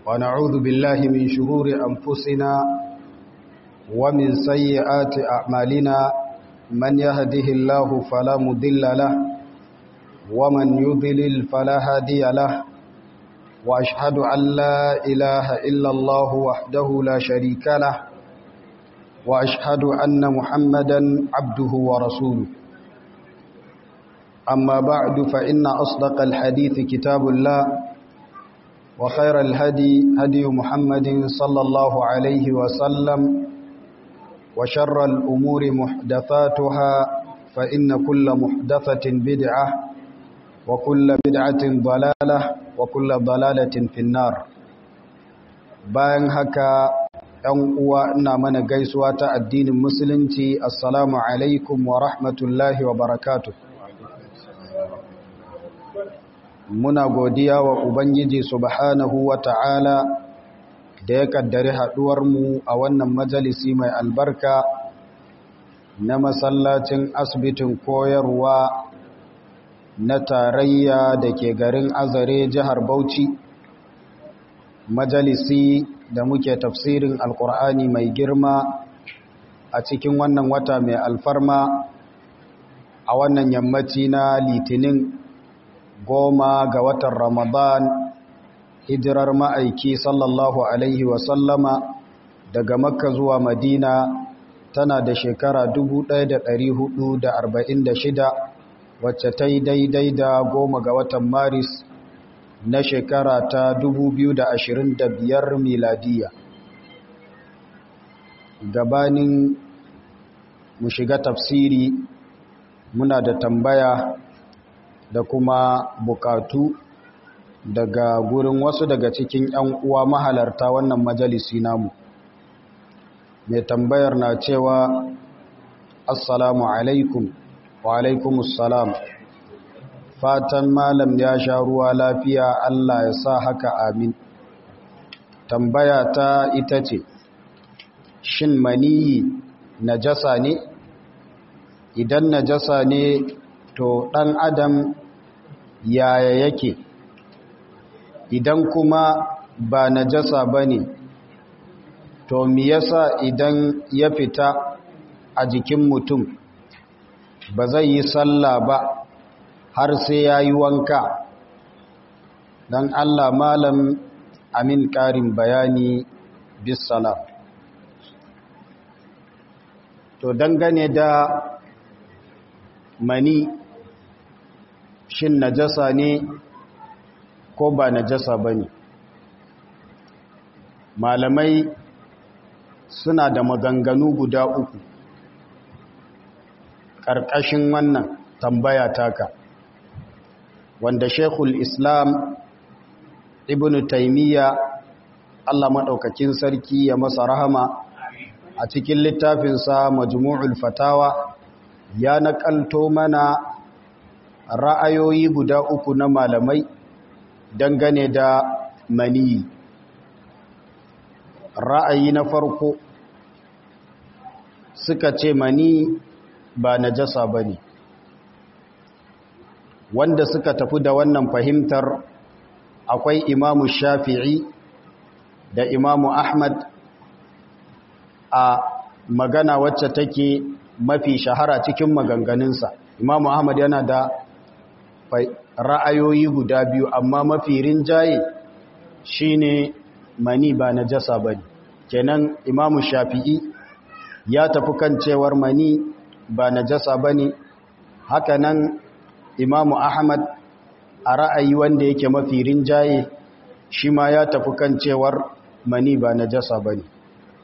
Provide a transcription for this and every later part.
ونعوذ بالله من شرور أنفسنا ومن سيئات أعمالنا من يهده الله فلا مضل له ومن يضلل فلا هادي له وأشهد أن لا إله إلا الله وحده لا شريك له وأشهد أن محمدا عبده ورسوله أما بعد فإن أصدق الحديث كتاب الله وخير الهدي هدي محمد صلى الله عليه وسلم وشر الأمور محدثاتها فإن كل محدثة بدعة وكل بدعة ضلالة وكل ضلالة في النار bayan haka ‘yan uwa ina mana gaisuwa ta addinin musulunci assalamu alaikum wa rahmatullahi wa barakatuh muna godiya wa ubangiji subhanahu wa ta'ala da ya kaddari haɗuwarmu a wannan majalisi mai albarka na masallacin asibitin koyarwa na tarayya da ke garin azare jihar bauchi majalisi da muke tafsirin alkur'ani mai girma a cikin wannan wata mai alfarma a wannan yammaci na litinin goma ga watan ramadan hijirar ma'aiki sallallahu alaihi wasallama daga makka zuwa madina tana da shekara 1446 wacce ta yi daidai da goma ga watan maris na shekara ta 2025 miladiya gabanin mu shiga tafsiri muna da tambaya da kuma bukatu daga gurin wasu daga cikin 'yan uwa mahalarta wannan majalisi namu mai tambayar na cewa assalamu alaikum wa alaikumussalam fatan malam ya sha ruwa lafiya Allah ya sa haka amin tambaya ta ita ce shin maniyi najasa ne idan najasa ne to ɗan adam yaya yake idan kuma ba najasa ba ne to mi yasa idan ya fita a jikin mutum ba zai yi sallah ba har sai ya yi wanka don Allah malam amin ƙarin bayani bisalam to dangane da mani shin najasa ne ko ba najasa ba ne malamai suna da maganganu guda uku ƙarƙashin wannan tambaya taka wanda shekul islam ibn taimiyya allah maɗaukakin sarki ya masa rahama a cikin littafinsa majmu'ul fatawa ya naƙalto mana ra'ayoyi guda uku na malamai dangane da maniyi ra'ayi na farko suka ce mani ba najasa ba ne wanda suka tafi da wannan fahimtar akwai imamu shafi'i da imamu ahmad a magana wacce take mafi shahara cikin maganganunsa imamu ahmad yana da ra'ayoyi guda biyu amma mafi rinjaye shine mani ba najasa ba ne kenan imamu shafi'i ya tafi kan cewar mani ba najasa ba ne hakanan imamu ahmad a ra'ayi wanda yake mafi rinjaye shi ma ya tafi kan cewar mani ba najasa ba ne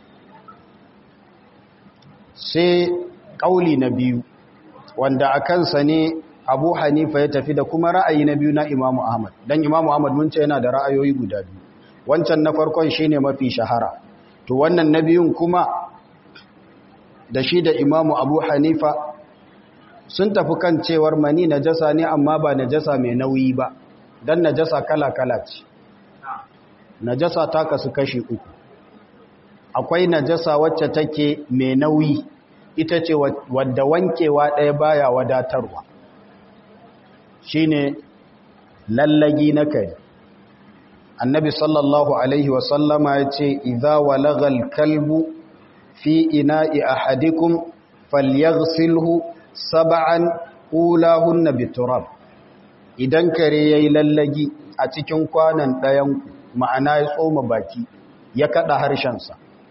sai ƙauli na biyu wanda a kansa ne abu hanifa ya tafi da kuma ra'ayi na biyu na imamu ahmad don imamu ahmad mun ce yana da ra'ayoyi guda biyu wancan na farkon shi ne mafi shahara to wannan na biyun kuma da shi da imamu abu hanifa sun tafi kan cewar mani najasa ne amma ba najasa mai nauyi ba don najasa kala-kala ce najasa ta kasu kashi uku akwai najasa wacce take mai nauyi ita ce wadda wankewa ɗaya baya wadatarwa shine lallagi na kare annabi sallallahu alaihi wasallama ya ce idza walagal kalbu fi ina'i ahadikum falyaghsilhu sab'an ulahunna biturab idan kare yayi lallagi a cikin kwanan ɗayan ma'ana ya tsoma baki ya kada harshensa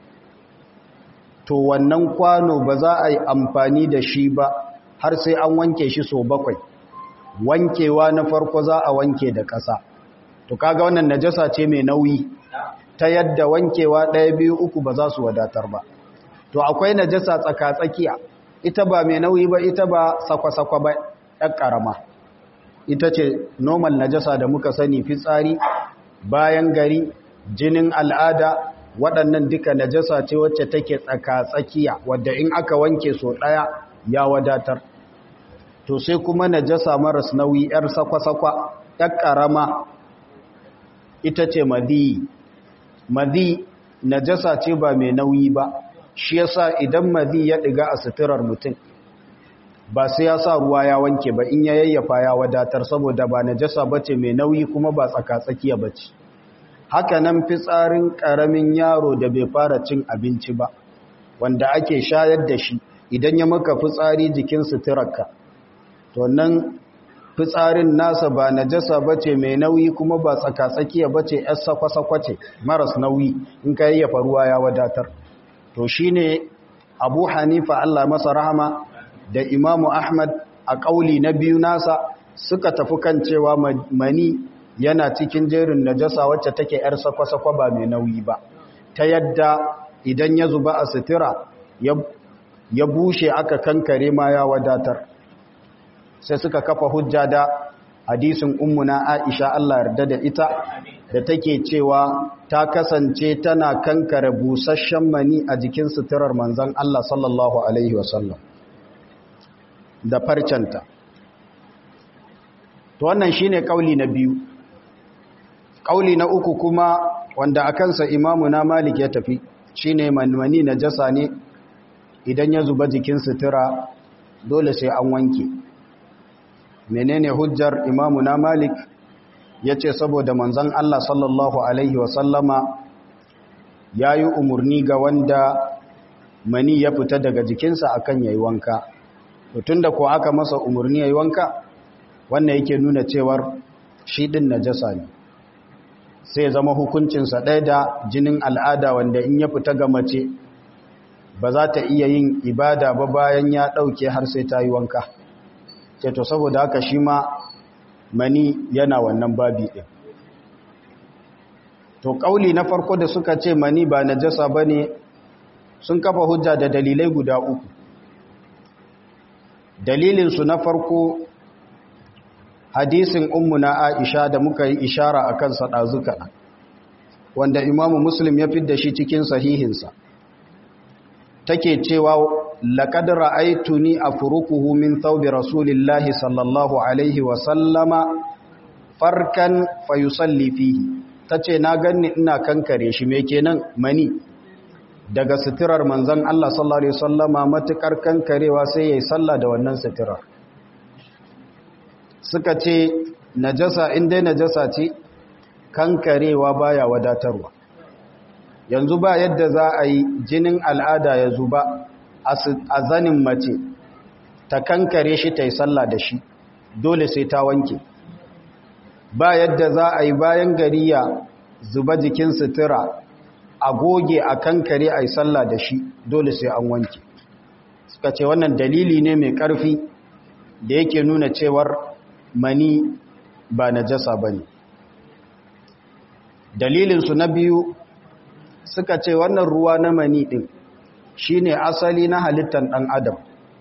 to wannan kwano ba za a yi amfani da shi ba har sai an wanke shi so bakwai wankewa na farko za a wanke da ƙasa to kaga wannan najasa ce mai nauyi ta yadda wankewa ɗaya biyu uku ba za su wadatar ba to akwai najasa tsaka-tsakiya ita ba mai nauyi ba ita ba sakwa-sakwa ba ɗan ƙarama ita ce normal najasa da muka sani fitsari bayan gari jinin al'ada waɗannan duka najasa ce wacce take tsaka-tsakiya wadda in aka wanke so ɗaya ya wadatar to sai kuma najasa maras nauyi 'yar sakwa-sakwa ɗan ƙarama ita ce madi madi najasa ce ba mai nauyi ba shi yasa idan madi ya ɗiga a suturar mutum ba sai ya sa ruwa ya wanke ba in ya yayyafa ya wadatar saboda ba najasa bace mai nauyi kuma ba tsaka-tsakiya bace haka nan fitsarin ƙaramin yaro da bai fara cin abinci ba wanda ake shayar da shi idan ya maka fitsari jikin suturarka to nan fitsarin nasa ba najasa bace mai nauyi kuma ba tsaka-tsakiya bace yar sakwa-sakwa ce maras nauyi in ka yayyafa ruwa ya wadatar to shine Abu Hanifa Allah masa rahama da Imamu Ahmad a kauli na biyu nasa suka tafi kan cewa mani yana cikin jerin najasa wacce take yar sakwa-sakwa ba mai nauyi ba ta yadda idan ya zuba a sutura ya bushe aka kankare ma ya wadatar sai suka kafa hujja da hadisin ummuna Aisha Allah yarda da ita da take cewa ta kasance tana kankare busasshen mani a jikin suturar manzon Allah sallallahu alaihi wasallam da farcanta to wannan shine kauli na biyu kauli na uku kuma wanda a kansa imamu na malik ya tafi shine manmani najasa ne idan ya zuba jikin sutura dole sai an wanke menene hujjar imamu na malik ya ce saboda manzan Allah sallallahu Alaihi wasallama ya yi umarni ga wanda mani ya fita daga jikinsa akan yayi wanka tun da ko aka masa umarni yayi wanka wannan yake nuna cewar shi din najasa ne sai zama hukuncinsa ɗaya da jinin al'ada wanda in ya fita ga mace ba za ta iya yin ibada ba bayan ya ɗauke har sai ta yi wanka ce to saboda haka shi ma mani yana wannan babi ɗin to ƙauli na farko da suka ce mani ba najasa ba ne sun kafa hujja da dalilai guda uku dalilinsu na farko hadisin ummu na aisha da muka yi ishara a kan saɗazuka wanda imamu muslim ya fidda shi cikin sahihinsa take cewa لقد رأيتني أفركه من ثوب رسول الله صلى الله عليه وسلم فركا فيصلي فيه tace na ganni ina kankare shi me kenan mani daga sitirar manzon Allah sallallahu alaihi wasallama matukar kankarewa sai yayi sallah da wannan sitirar suka ce najasa in dai najasa ce kankarewa baya wadatarwa yanzu ba yadda za a yi jinin al'ada ya zuba a zanin mace ta kankare shi ta yi sallah da shi dole sai ta wanke ba yadda za a yi bayan gari ya zuba jikin sutura a goge a kankare a yi sallah da shi dole sai an wanke suka ce wannan dalili ne mai ƙarfi da yake nuna cewar mani ba na jasa ba ne dalilinsu na biyu suka ce wannan ruwa na mani ɗin shi ne asali na halittar ɗan adam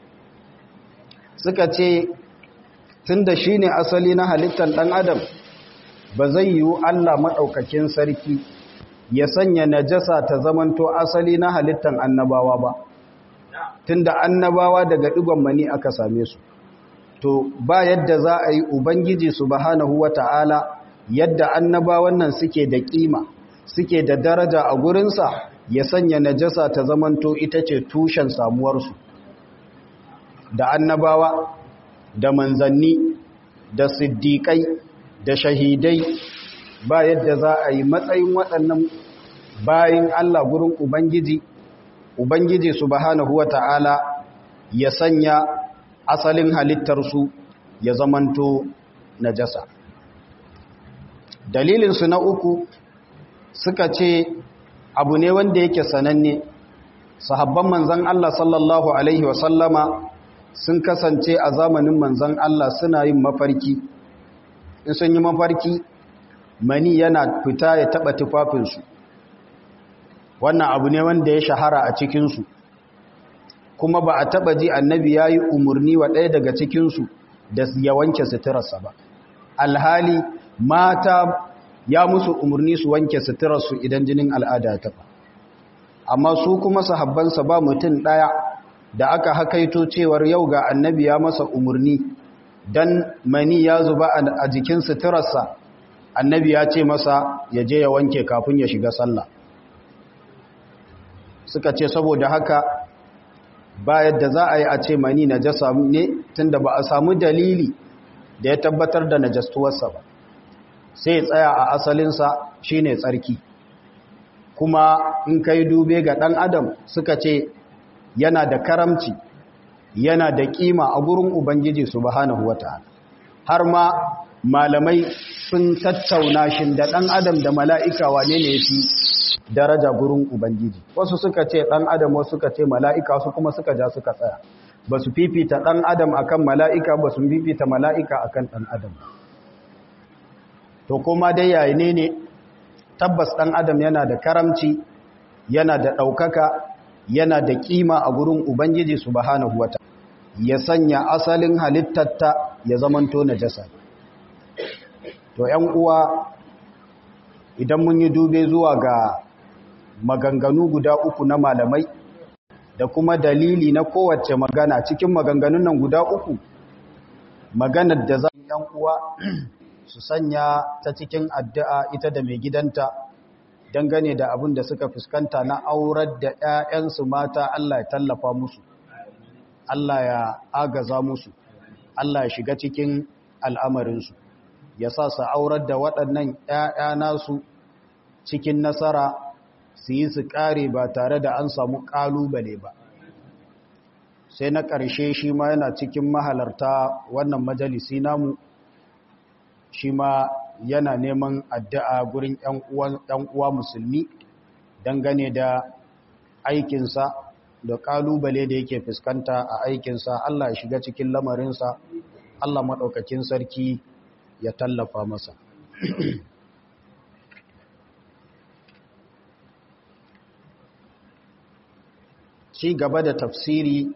suka ce tun da shi ne asali na halittar ɗan adam ba zai yiwu Allah maɗaukakin sarki ya sanya najasa ta zamanto asali na halittar annabawa ba tun da annabawa daga ɗigon mani aka same su to ba yadda za a yi ubangiji subhanahu wata'ala yadda annabawan nan suke da kima suke da daraja a gurinsa ya sanya najasa ta zamanto ita ce tushen samuwarsu da annabawa da manzanni da siddiƙai da shahidai ba yadda za a yi matsayin waɗannan bayin Allah gurin Ubangiji, Ubangiji subhanahu wata'ala ya sanya asalin halittarsu ya zamanto najasa. Dalilinsu na uku suka ce abu ne wanda yake sananne, sahabban manzan Allah sallallahu Alaihi wasallama sun kasance a zamanin manzan Allah suna yin mafarki, in sun yi mafarki mani yana fita ya taɓa tufafinsu. wannan abu ne wanda ya shahara a cikinsu kuma ba a taba ji annabi ya yi umarni wa ɗaya daga cikinsu da ya wanke suturarsa ba alhali mata ya musu umarni su wanke suturarsu idan jinin al'ada ya taba amma su kuma sahabbansa ba mutum ɗaya da aka hakaito cewar yau ga annabi ya masa umarni dan mani ya zuba a jikin suturarsa annabi ya ce masa ya je ya wanke kafin ya shiga sallah suka ce saboda haka ba yadda za a yi a ce mani najasa ne tunda ba a samu dalili da ya tabbatar da najastuwarsa ba sai tsaya a asalinsa shine tsarki kuma in kai dube ga ɗan adam suka ce yana da karamci yana da kima a gurin ubangiji subhanahu wata'ala har ma malamai sun tattauna shin da ɗan adam da mala'ika wane ne fi daraja gurin ubangiji wasu suka ce ɗan adam wasu suka ce mala'ika wasu kuma suka ja suka tsaya ba su fifita ɗan adam akan mala'ika ba su fifita mala'ika akan ɗan adam to kuma dai yayi ne ne tabbas ɗan adam yana da karamci yana da ɗaukaka yana da ƙima a gurin ubangiji subhanahu wata ya sanya asalin halittatta ya zamanto najasa to ‘yan uwa idan mun yi dube zuwa ga maganganu guda uku na malamai da kuma dalili na kowace magana cikin maganganun nan guda uku maganar da za ‘yan uwa su sanya ta cikin addu'a ita da mai gidanta dangane da abin da suka fuskanta na aurar da ‘ya'yansu mata Allah ya tallafa musu Allah ya agaza musu Allah ya shiga cikin al'amarinsu ya sa su aurar da waɗannan ‘ya'ya nasu cikin nasara su yi su ƙare ba tare da an samu ƙalubale ba sai na ƙarshe shi ma yana cikin mahalarta wannan majalisi namu shi ma yana neman addu'a gurin ‘yan uwa musulmi dangane da aikinsa da ƙalubale da yake fuskanta a aikinsa Allah ya shiga cikin lamarinsa Allah maɗaukakin sarki ya tallafa masa ci gaba da tafsiri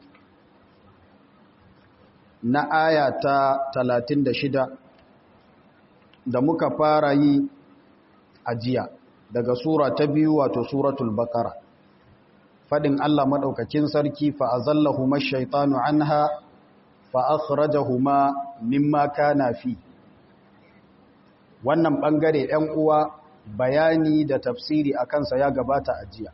na aya ta 36 da muka fara yi a jiya daga sura ta biyu wato suratul bakara fadin Allah madaukakin sarki fa azallahuma ash-shaytanu anha fa akhrajahuma mimma kana fi wannan bangare ɗan uwa bayani da tafsiri akan sa ya gabata a jiya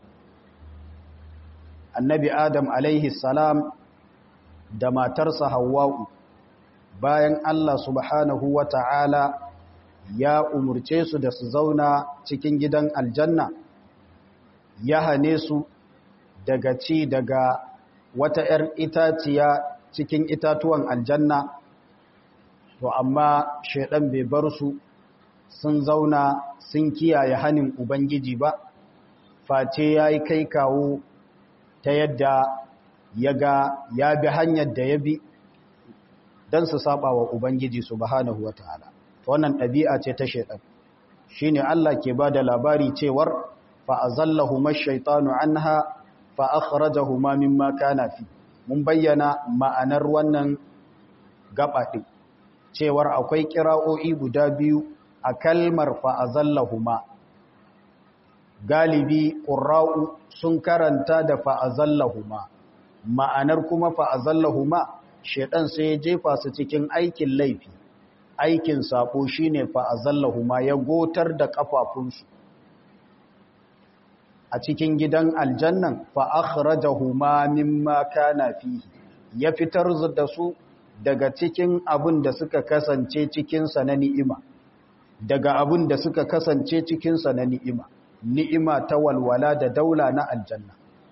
annabi adam alaihi salam da matarsa hawwa'u bayan Allah subhanahu wa ta'ala ya umurce su da su zauna cikin gidan aljanna ya hane su daga ci daga wata ‘yar itaciya cikin itatuwan aljanna to amma shaidan bai bar su sun zauna sun kiyaye hanin ubangiji ba face ya yi kai kawo ta yadda ya ga ya bi hanyar da ya bi don su saba wa Ubangiji subhanahu wa ta'ala. Wannan ɗabi'a ce ta shaiɗan. Shi ne Allah ke ba da labari cewar fa'azallahu mashaitanu an ha fa'akharajahu ma mimma kana fi. Mun bayyana ma'anar wannan gabaɗin, cewar akwai ƙira'o'i guda biyu a kalmar fa'azallahu ma. Galibi ƙura'u sun karanta da fa'azallahuma ma'anar kuma fa'azallahuma shaidan sai ya jefa su cikin aikin laifi aikin sako shine fa'azallahuma ya gotar da ƙafafunsu a cikin gidan aljannan fa'akhrajahuma mimma kana fihi ya fitar da su daga cikin abin da suka kasance cikinsa na ni'ima daga abin da suka kasance cikinsa na ni'ima ni'ima ta walwala da daula na aljanna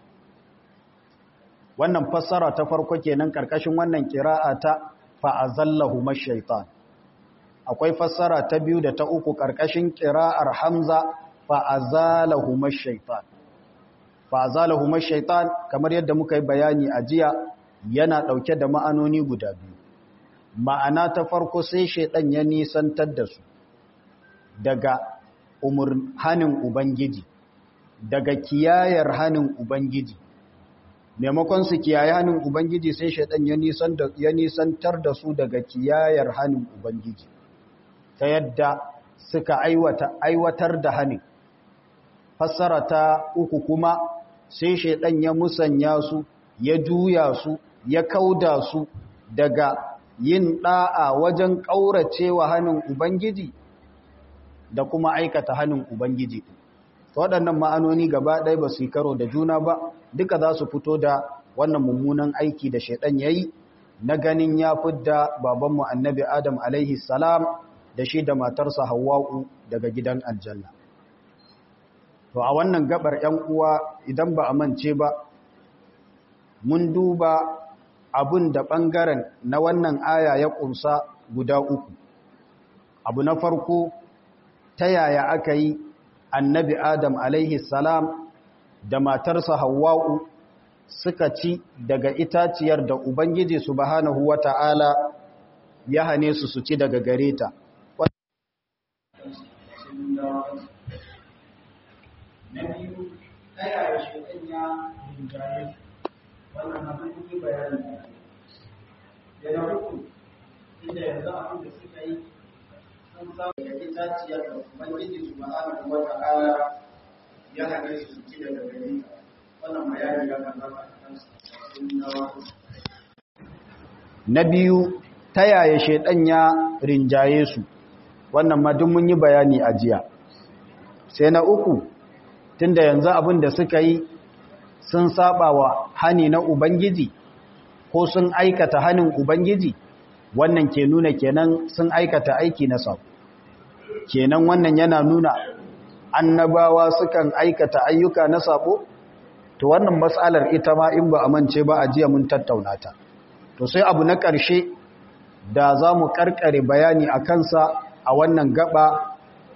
wannan fassara ta farko kenan karkashin wannan kira'a ta fa'azallahu mashaitan akwai fassara ta biyu da ta uku karkashin kira'ar hamza fa'azalahu mashaitan fa'azalahu mashaitan kamar yadda muka yi bayani a jiya yana ɗauke da ma'anoni guda biyu ma'ana ta farko sai shaidan ya nisantar da su daga hanin ubangiji daga kiyayar hanin ubangiji maimakon su kiyaye hanin ubangiji sai shaidan ya nisantar da su daga kiyayar hanin ubangiji ta yadda suka aiwatar da hanin fassara ta uku kuma sai shaidan ya musanya su ya juya su ya kauda su daga yin da'a wajen ƙauracewa hannun Ubangiji da kuma aikata hannun Ubangiji. Waɗannan ma'anoni gaba ɗaya ba su yi karo da juna ba, duka za su fito da wannan mummunan aiki da shaiɗan ya yi na ganin ya fidda babanmu annabi Adam alaihi salam da shi da matarsa Hawwa'u daga gidan aljanna. To a wannan gabar ‘yan uwa idan ba a mance ba, mun duba abun da ɓangaren na wannan aya ya ƙunsa guda uku. Abu na farko, ta yaya aka yi annabi Adam alaihi salam da matarsa Hawwa'u suka ci daga itaciyar da Ubangiji subhanahu wa ta'ala ya hane su su ci daga gare ta. Na biyu, ta yaya shi ya rinjaye wannan abin yi bayani da na uku inda yanzu abin da suka yi sun samu da itaciyar da ubangiji su ma'ana wa ta'ala ya hane su su ci daga gari wannan bayani ya kan zama a kansu na biyu ta yaya shaidan ya rinjaye su wannan ma duk mun yi bayani a jiya sai na uku tunda yanzu abin da suka yi sun saba wa hani na Ubangiji ko sun aikata hanin Ubangiji wannan ke nuna kenan sun aikata aiki na sabo kenan wannan yana nuna annabawa sukan aikata ayyuka na sabo to wannan matsalar ita ma in ba a mance ba a jiya mun tattauna ta to sai abu na ƙarshe da za mu ƙarƙare bayani a kansa a wannan gaba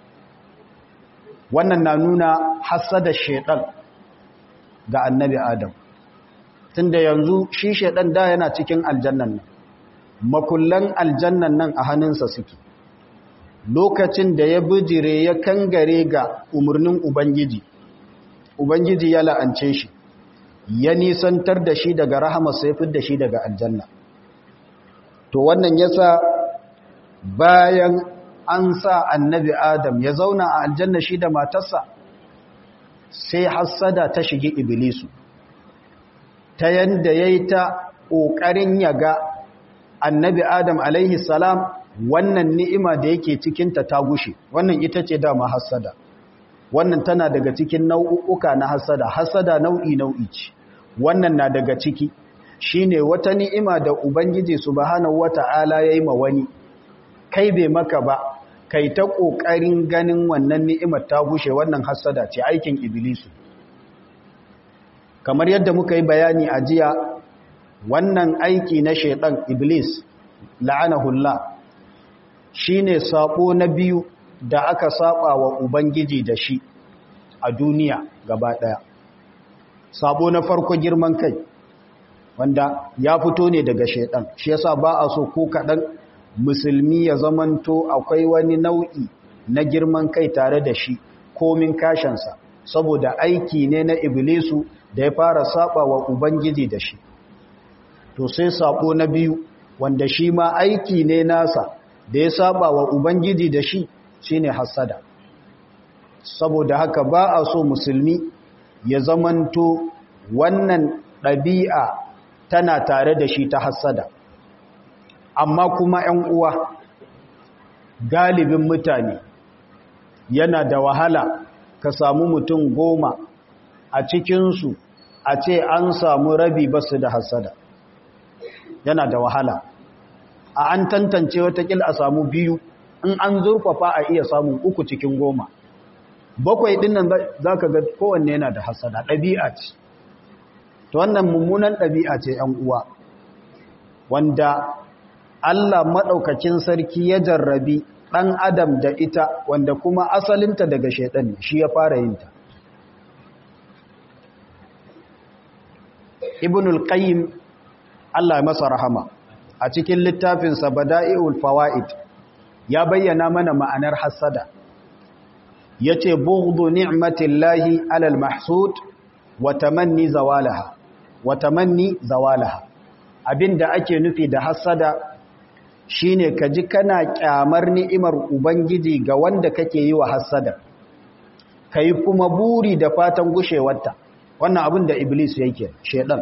wannan na nuna hassada shaiɗan ga annabi Adam. Tunda yanzu shi shaidan da yana cikin aljannan nan, makullan aljannan nan a hannunsa suke. Lokacin da ya bijire ya kangare ga umarnin Ubangiji, Ubangiji ya la'ance shi, ya nisantar da shi daga rahama sai da shi daga aljanna. To wannan yasa bayan an sa annabi Adam ya zauna a aljanna shi da matarsa, sai hassada ta shige iblisu ta yanda yayi ta kokarin yaga annabi adam alaihi salam wannan ni'ima da yake cikin ta ta gushe wannan ita ce dama hassada wannan tana daga cikin nau'uka na hassada hassada nau'i nau'i ce wannan na daga ciki shine wata ni'ima da ubangiji subhanahu wata'ala yayi ma wani kai bai maka ba kai ta ƙoƙarin ganin wannan ni'imar ta gushe wannan hassada ce aikin iblisu kamar yadda muka yi bayani a jiya wannan aiki na shaidan iblis la'anahullah shine sabo na biyu da aka saba wa ubangiji da shi a duniya gaba daya sabo na farko girman kai wanda ya fito ne daga shaidan shi yasa ba a so ko kaɗan musulmi ya zamanto akwai wani nau'i na girman kai tare da shi komin kashansa saboda aiki ne na iblisu da ya fara saba wa ubangiji da shi to sai sabo na biyu wanda shi ma aiki ne nasa da ya saba wa ubangiji da shi shine hasada saboda haka ba a so musulmi ya zamanto wannan ɗabi'a tana tare da shi ta hasada amma kuma ‘yan uwa galibin mutane yana da wahala ka samu mutum goma a cikinsu a ce an samu rabi basu da hasada yana da wahala a an tantance watakil a samu biyu in an zurfafa a iya samun uku cikin goma bakwai ɗin nan za ka ga kowanne yana da hasada ɗabi'a ce ta wannan mummunan ɗabi'a ce ‘yan uwa wanda Allah maɗaukacin sarki ya jarrabi ɗan adam da ita wanda kuma asalinta daga shaiɗan shi ya fara yinta ibnul qayyim Allah masa rahama a cikin littafinsa bada'i'ul fawaid ya bayyana mana ma'anar hasada yace bughdu ni'matillahi 'alal mahsud wa tamanni zawalaha wa tamanni zawalaha abinda ake nufi da hasada shine kaji kana kyamar ni'imar ubangiji ga wanda kake yi wa hasada kai kuma buri da fatan gushewarta wannan abin da iblis yake shedan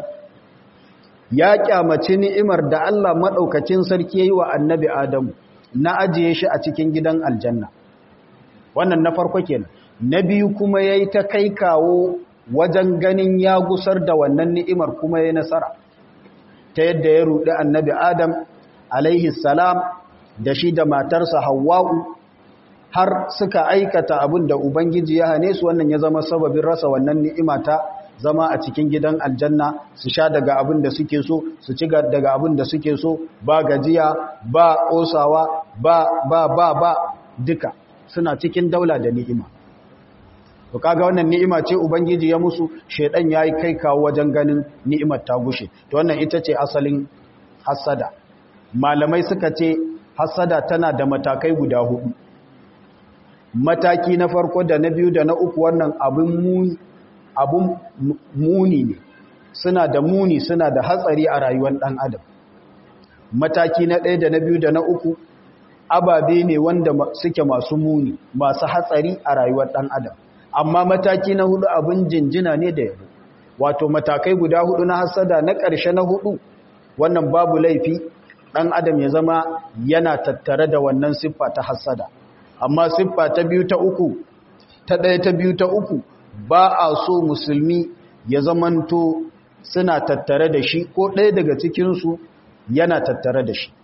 ya kyamaci ni'imar da Allah madaukakin sarki yayi wa annabi adamu na ajiye shi a cikin gidan aljanna wannan na farko kenan na biyu kuma yayi ta kai kawo wajen ganin ya gusar da wannan ni'imar kuma yayi nasara ta yadda ya rudi annabi adam alaihi salam da shi da matarsa hawwa'u har suka aikata abin da ubangiji ya hane su wannan ya zama sababin rasa wannan ni'ima ta zama a cikin gidan aljanna su sha daga abin da suke so su ci daga abin da suke so ba gajiya ba kosawa ba ba ba ba duka suna cikin daula da ni'ima to kaga wannan ni'ima ce ubangiji ya musu shedan yayi kai kawo wajen ganin ni'imar ta gushe to wannan ita ce asalin hasada malamai suka ce hasada tana da matakai guda hudu mataki na farko da na biyu da na uku wannan abin muni abun muni ne suna da muni suna da hatsari a rayuwar ɗan adam mataki na ɗaya da na biyu da na uku ababe ne wanda suke masu muni masu hatsari a rayuwar ɗan adam amma mataki na hudu abin jinjina ne da yabo wato matakai guda hudu na hasada na ƙarshe na hudu wannan babu laifi ɗan adam ya zama yana tattare da wannan siffa ta hasada amma siffa ta biyu ta uku ta ɗaya ta biyu ta uku ba a so musulmi ya zamanto suna tattare da shi ko ɗaya daga cikinsu yana tattare da shi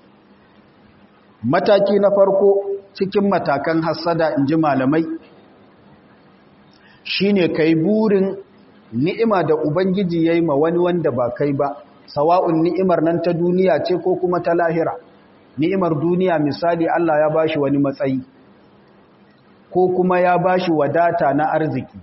mataki na farko cikin matakan hassada in ji malamai shi ne ka yi burin ni'ima da ubangiji ya yi ma wani wanda ba kai ba sawa'un ni'imar nan ta duniya ce ko kuma ta lahira ni'imar duniya misali Allah ya bashi wani matsayi ko kuma ya bashi wadata na arziki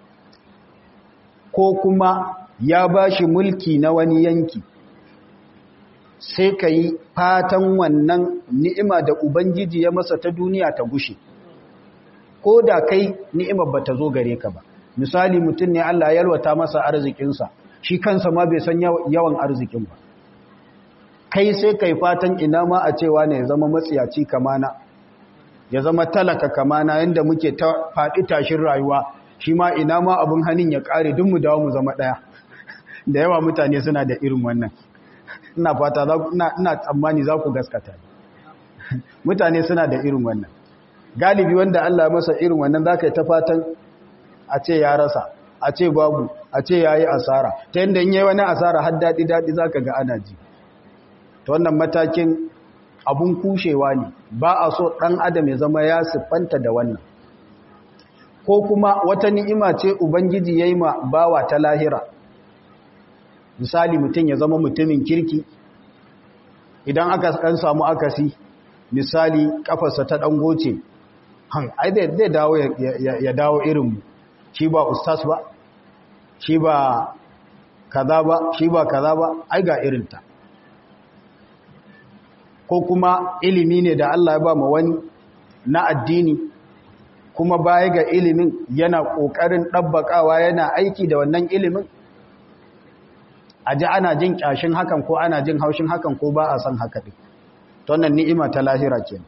ko kuma ya ba shi mulki na wani yanki sai ka yi fatan wannan ni'ima da Ubangiji ya masa ta duniya ta gushe ko da kai ni'imar ba ta zo gare ka ba misali mutum ne Allah yalwata masa arzikinsa shi kansa ma bai san yawan arzikin ba kai sai kai fatan ina ma a cewa ne ya zama matsiyaci kamana ya zama talaka kamana yadda muke ta faɗi tashin rayuwa shi ma ina ma abin hannun ya ƙare duk mu dawo mu zama ɗaya da yawa mutane suna da irin wannan ina fata ina tsammani za ku gaskata mutane suna da irin wannan galibi wanda Allah masa irin wannan za ka yi ta fatan a ce ya rasa a ce babu a ce ya yi asara ta yadda in yi wani asara har daɗi-daɗi za ka ga ana ji ta wannan matakin abun kushewa ne ba a so ɗan adam ya zama ya siffanta da wannan ko kuma wata ni'ima ce ubangiji ya yi ma bawa ta lahira misali mutum ya zama mutumin kirki idan aka kan samu akasi misali kafarsa ta dangoce han ai zai dawo ya dawo irin shi ba ustaz ba shi ba kaza ba shi ba kaza ba ai ga irinta ko kuma ilimi ne da Allah ya ba ma wani na addini kuma baya ga ilimin yana ƙoƙarin ɗabbaƙawa yana aiki da wannan ilimin a ji ana jin ƙyashin hakan ko ana jin haushin hakan ko ba a san haka ɗin wannan ni'ima ta lahira ke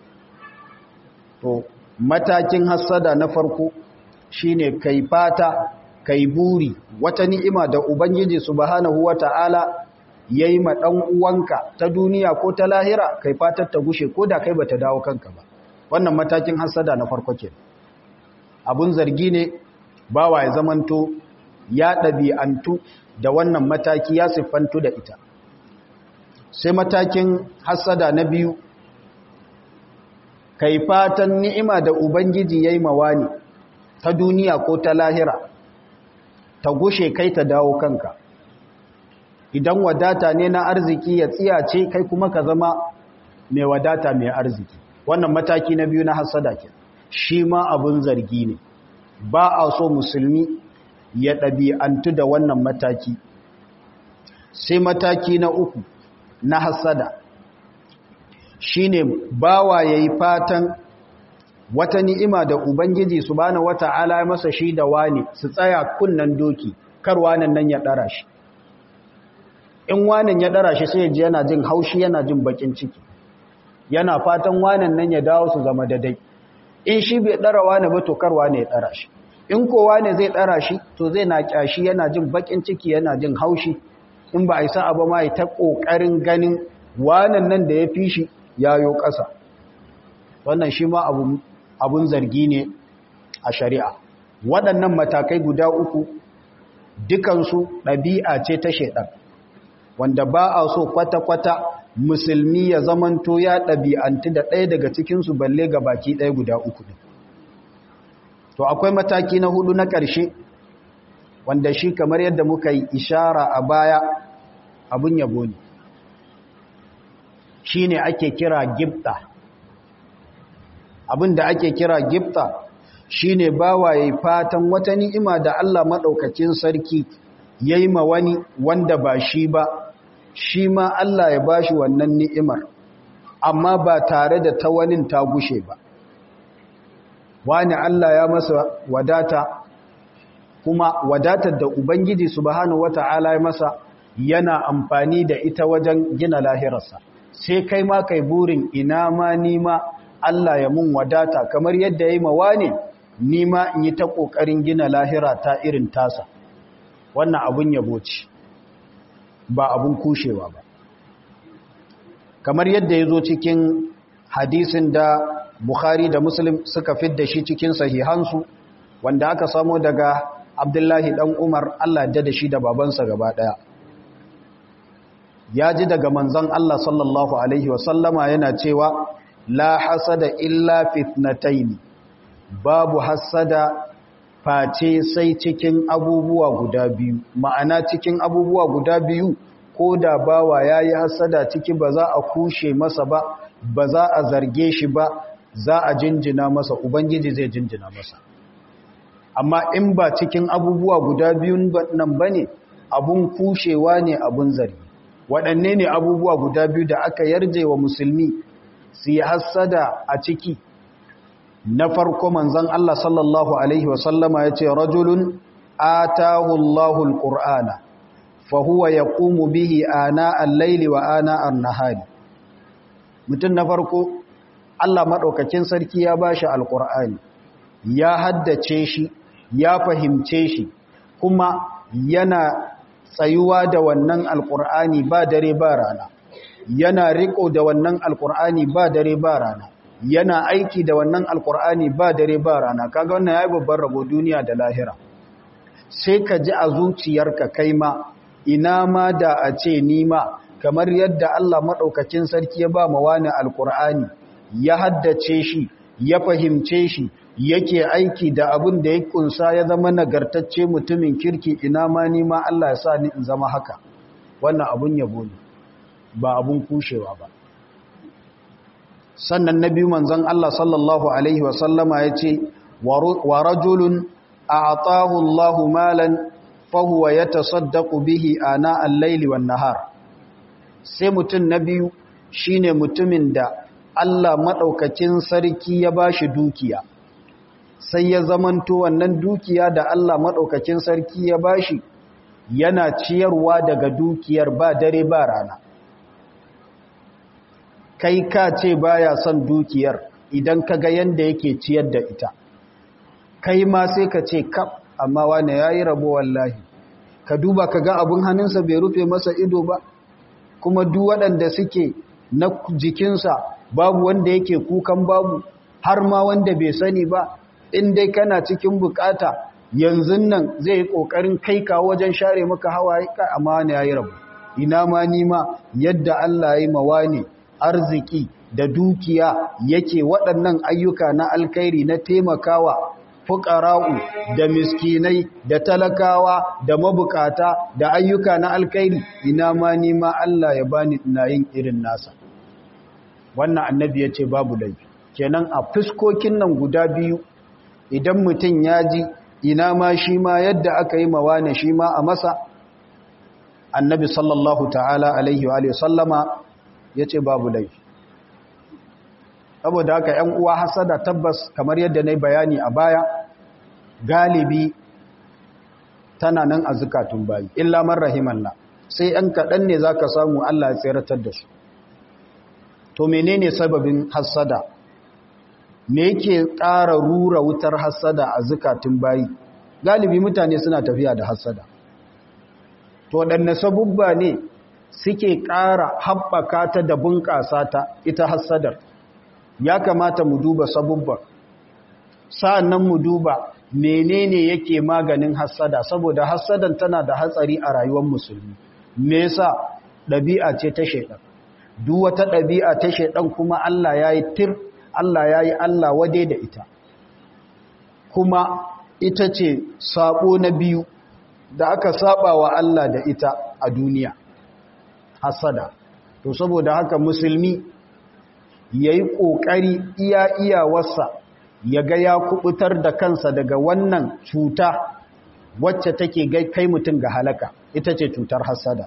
to matakin hassada na farko shine kai fata kai buri wata ni'ima da ubangiji subhanahu wata'ala yayi ma dan uwanka ta duniya ko ta lahira kai fatar ta gushe ko da kai bata dawo kanka ba wannan matakin hassada na farko ke abun zargi ne bawa ya zamanto ya ɗabi'antu da wannan mataki ya siffantu da ita sai matakin hassada na biyu kai fatan ni'ima da ubangiji yayi mawani ta duniya ko ta lahira ta gushe kai ta dawo kanka idan wadata ne na arziki ya tsiyace kai kuma ka zama mai wadata mai arziki wannan mataki na biyu na hasada ke shi ma abun zargi ne ba a so musulmi ya ɗabi'antu da wannan mataki sai mataki na uku na hasada shi ne bawa ya yi fatan wata ni'ima da ubangiji su bane wata ala masa shi da wani su tsaya kunnan doki kar wanan nan ya ɗara shi in wanan ya ɗara shi sai ji yana jin haushi yana jin bakin ciki yana fatan wanan nan ya dawo su zama daidai in shi bai ɗara wani ba to kar wani ya ɗara shi in kowa ne zai ɗara shi to zai na ƙyashi yana jin bakin ciki yana jin haushi in ba a yi sa'a ba ma ya ta ƙoƙarin ganin wanan nan da ya fi shi yayo ƙasa wannan shi ma abun zargi ne a shari'a waɗannan matakai guda uku dukansu ɗabi'a ce ta shaiɗan wanda ba a so kwata-kwata musulmi ya zamanto ya ɗabi'anti da ɗaya daga cikinsu balle ga baki ɗaya guda uku ne to akwai mataki na hudu na ƙarshe wanda shi kamar yadda muka yi ishara a baya abun yabo ne shi ne ake kira gifta abin da ake kira gifta shi ne bawaye fatan wata ni'ima da Allah maɗaukacin sarki ya yi ma wani wanda ba shi ba shi ma Allah ya ba shi wannan ni'imar amma ba tare da ta wani ta gushe ba wani Allah ya masa wadata kuma wadatar da Ubangiji subhanahu wata'ala ya masa yana amfani da ita wajen gina lahirarsa sai kai ma kai burin ina ma nima Allah ya mun wadata kamar yadda ya yi mawa ne nima in yi ta ƙoƙarin gina lahira ta irin tasa wannan abun yabo ce ba abun kushewa ba kamar yadda ya zo cikin hadisin da Bukhari da Muslim suka fidda shi cikin sahihansu wanda aka samo daga Abdullahi dan Umar Allah da shi da babansa gaba daya ya ji daga manzon Allah sallallahu alaihi wasallama yana cewa la hasada illa fitnatayn babu hasada face sai cikin abubuwa guda biyu ma'ana cikin abubuwa guda biyu ko da bawa yayi hasada ciki ba za a kushe masa ba ba za a zarge shi ba za a jinjina masa ubangiji zai jinjina masa amma in ba cikin abubuwa guda biyun nan bane abun kushewa ne abun zargi waɗanne ne abubuwa guda biyu da aka yarje wa musulmi su yi hassada a ciki na farko manzan Allah sallallahu Alaihi wasallama ya ce rajulun atahu Allahul ƙur'ana fahuwa ya ƙumu bihi ana allaili wa ana annahari mutum na farko Allah maɗaukakin sarki ya ba shi alƙur'ani ya haddace shi ya fahimce shi kuma yana tsayuwa da wannan alkur'ani ba dare ba rana yana riko da wannan alkur'ani ba dare ba rana yana aiki da wannan alkur'ani ba dare ba rana kaga wannan yayi babban rabo duniya da lahira sai ka ji a zuciyarka kai ma ina ma da a ce ni ma kamar yadda Allah madaukakin sarki ya ba ma wani alkur'ani ya haddace shi ya fahimce shi yake aiki da abin da ya kunsa ya zama nagartacce mutumin kirki ina ma ni ma Allah ya sa ni in zama haka wannan abun yabo ne ba abun kushewa ba sannan na biyu manzon Allah sallallahu alaihi wasallama ya ce wa rajulun a'tahu Allahu malan fahuwa yatasaddaqu bihi ana al-laili wan nahar sai mutum na biyu shine mutumin da Allah madaukakin sarki ya bashi dukiya sai ya zamanto wannan dukiya da Allah maɗaukakin sarki ya bashi yana ciyarwa daga dukiyar ba dare ba rana kai ka ce baya son dukiyar idan ka ga yanda yake ciyar da ita kai ma sai ka ce kaf amma wane yayi rabo wallahi ka duba ka ga abun hannunsa bai rufe masa ido ba kuma duk waɗanda suke na jikinsa babu wanda yake kukan babu har ma wanda bai sani ba in dai kana cikin bukata yanzu nan zai yi kokarin kai ka wajen share maka hawaye ka amma ne yayi rabu ina ma ni ma yadda Allah yayi mawani arziki da dukiya yake waɗannan ayyuka na alkhairi na taimakawa fukara'u da miskinai da talakawa da mabukata da ayyuka na alkhairi ina ma nima Allah ya bani ina yin irin nasa wannan annabi ya ce babu laifi kenan a fuskokin nan guda biyu idan mutum ya ji ina ma shi ma yadda aka yi mawane shi ma a masa annabi sallallahu ta'ala alaihi wa sallama ya ce babu laifi saboda haka ‘yan uwa hasada tabbas kamar yadda na yi bayani a baya galibi tana nan a zukatun bayi illa man rahimanna sai ‘yan kaɗan ne za ka samu Allah ya tseratar da su to menene sababin hasada me yake ƙara rura wutar hasada a zukatun bayi galibi mutane suna tafiya da hasada to waɗanne sabubba ne suke ƙara haɓaka ta da bunƙasa ta ita hassadar ya kamata mu duba sabubban sa'annan mu duba menene yake maganin hassada saboda hassadan tana da hatsari a rayuwar musulmi me yasa ɗabi'a ce ta shaidan duk wata ɗabi'a ta shaidan kuma Allah yayi tir Allah yayi Allah wade da ita kuma ita ce sabo na biyu da aka saba wa Allah da ita a duniya hasada to saboda haka musulmi yayi kokari iya iyawarsa ya ga ya kubutar da kansa daga wannan cuta wacce take kai mutum ga halaka ita ce cutar hasada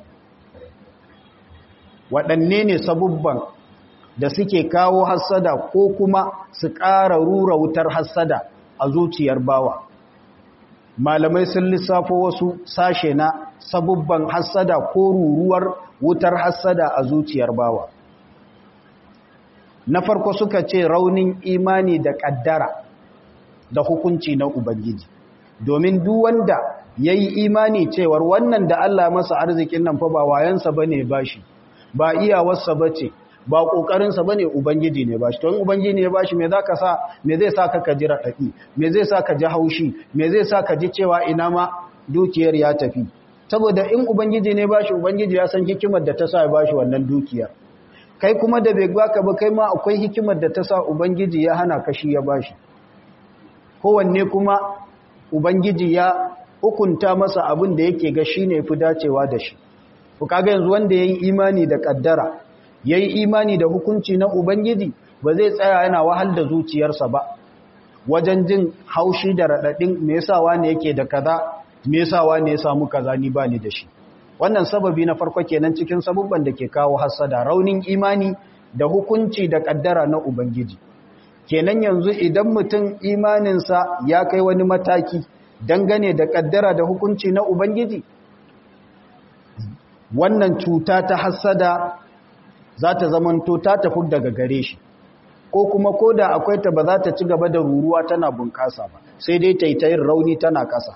waɗanne ne sabubban da suke kawo hasada ko kuma su ƙara rura wutar hasada a zuciyar bawa malamai sun lissafo wasu sashe na sabubban hasada ko ruruwar wutar hasada a zuciyar bawa na farko suka ce raunin imani da ƙaddara da hukunci na ubangiji domin duk wanda ya yi imani cewar wannan da Allah masa arzikin nan fa ba wayansa ba ne ba shi ba iyawarsa ba ce ba ƙoƙarinsa ba ne ubangiji ne ba shi to in ubangiji ne ba shi me za ka sa me zai sa ka ji raɗaɗi me zai sa ka ji haushi me zai sa ka ji cewa ina ma dukiyar ya tafi saboda in ubangiji ne ba shi ubangiji ya san hikimar da ta sa ya ba shi wannan dukiyar kai kuma da bai baka ba kai ma akwai hikimar da ta sa ubangiji ya hana ka shi ya ba shi kowanne kuma ubangiji ya hukunta masa abin da yake ga shi ne fi dacewa da shi ku kaga yanzu wanda ya yi imani da ƙaddara ya yi imani da hukunci na Ubangiji ba zai tsaya yana wahal da zuciyarsa ba wajen jin haushi da raɗaɗin me yasa wane yake da kaza me yasa wane ya samu kaza ni ba ni da shi wannan sababi na farko kenan cikin sabubban da ke kawo hasada raunin imani da hukunci da ƙaddara na Ubangiji kenan yanzu idan mutum imaninsa ya kai wani mataki dangane da ƙaddara da hukunci na Ubangiji wannan cuta ta hasada za ta zamanto ta tafi daga gare shi ko kuma ko da akwai ta ba za ta ci gaba da ruruwa tana bunƙasa ba sai dai ta yi ta yin rauni tana ƙasa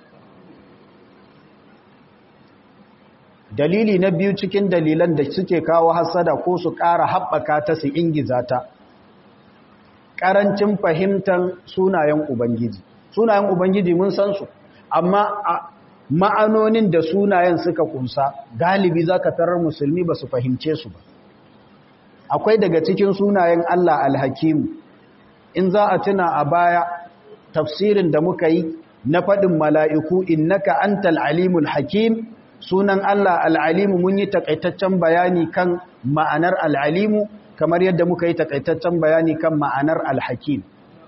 dalili na biyu cikin dalilan da suke kawo hasada ko su ƙara haɓaka ta su ingiza ta ƙarancin fahimtar sunayen ubangiji sunayen ubangiji mun san su amma ma'anonin da sunayen suka kunsa galibi za ka tarar musulmi ba su fahimce su ba akwai daga cikin sunayen Allah alhakimu in za a tuna a baya tafsirin da muka yi na faɗin mala'iku innaka antal alimul hakim sunan Allah al'alimu mun yi takaitaccen bayani kan ma'anar al'alimu kamar yadda muka yi takaitaccen bayani kan ma'anar alhakim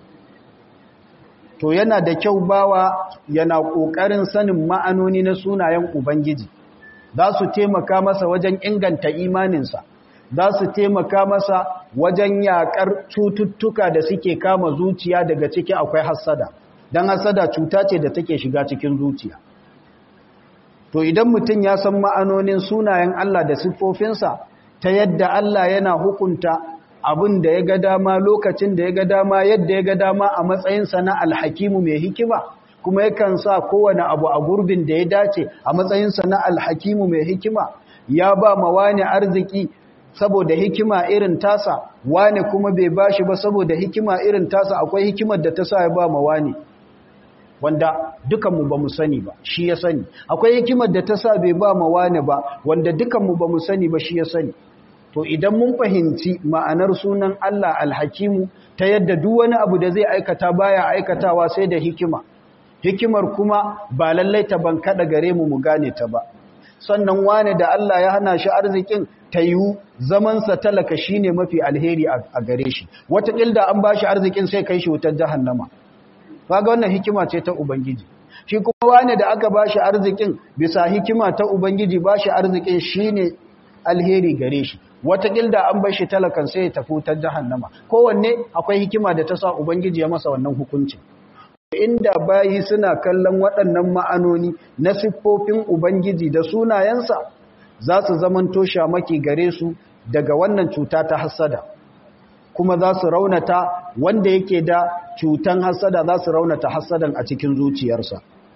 to yana da kyau bawa yana ƙoƙarin sanin ma'anoni na sunayen Ubangiji za su taimaka masa wajen inganta imaninsa za su taimaka masa wajen yaƙar cututtuka da suke kama zuciya daga ciki akwai hassada don hassada cuta ce da take shiga cikin zuciya to idan mutum ya san ma'anonin sunayen Allah da siffofinsa ta yadda Allah yana hukunta abin da ya ga dama lokacin da ya ga dama yadda ya ga dama a matsayinsa na alhakimu mai hikima kuma yakan sa kowane abu a gurbin da ya dace a matsayinsa na alhakimu mai hikima ya ba ma wani arziki saboda hikima irin tasa wani kuma bai bashi ba saboda hikima irin tasa akwai hikimar da ta sa ya ba ma wani wanda dukanmu ba mu sani ba shi ya sani akwai hikimar da ta sa bai ba ma wani ba wanda dukanmu ba mu sani ba shi ya sani to idan mun fahimci ma'anar sunan Allah alhakimu ta yadda duk wani abu da zai aikata baya aikatawa sai da hikima hikimar kuma ba lallai ta ban kada gare mu mu gane ta ba sannan wane da Allah ya hana shi arzikin ta yiwu zamansa talaka shine mafi alheri a gare shi wataƙil da an ba shi arzikin sai kai shi wutar jahannama kaga wannan hikima ce ta ubangiji shi kuma wane da aka ba shi arzikin bisa hikima ta ubangiji ba shi arzikin shine alheri gare shi wataƙil da an bar shi talakan sai ya tafi wutar jahannama kowanne akwai hikima da ta sa ubangiji ya masa wannan hukuncin inda bayi suna kallon waɗannan ma'anoni na siffofin Ubangiji da sunayensa za su zamanto shamaki gare su daga wannan cuta ta hassada kuma za su raunata wanda yake da cutan hassada za su raunata hassadan a cikin zuciyarsa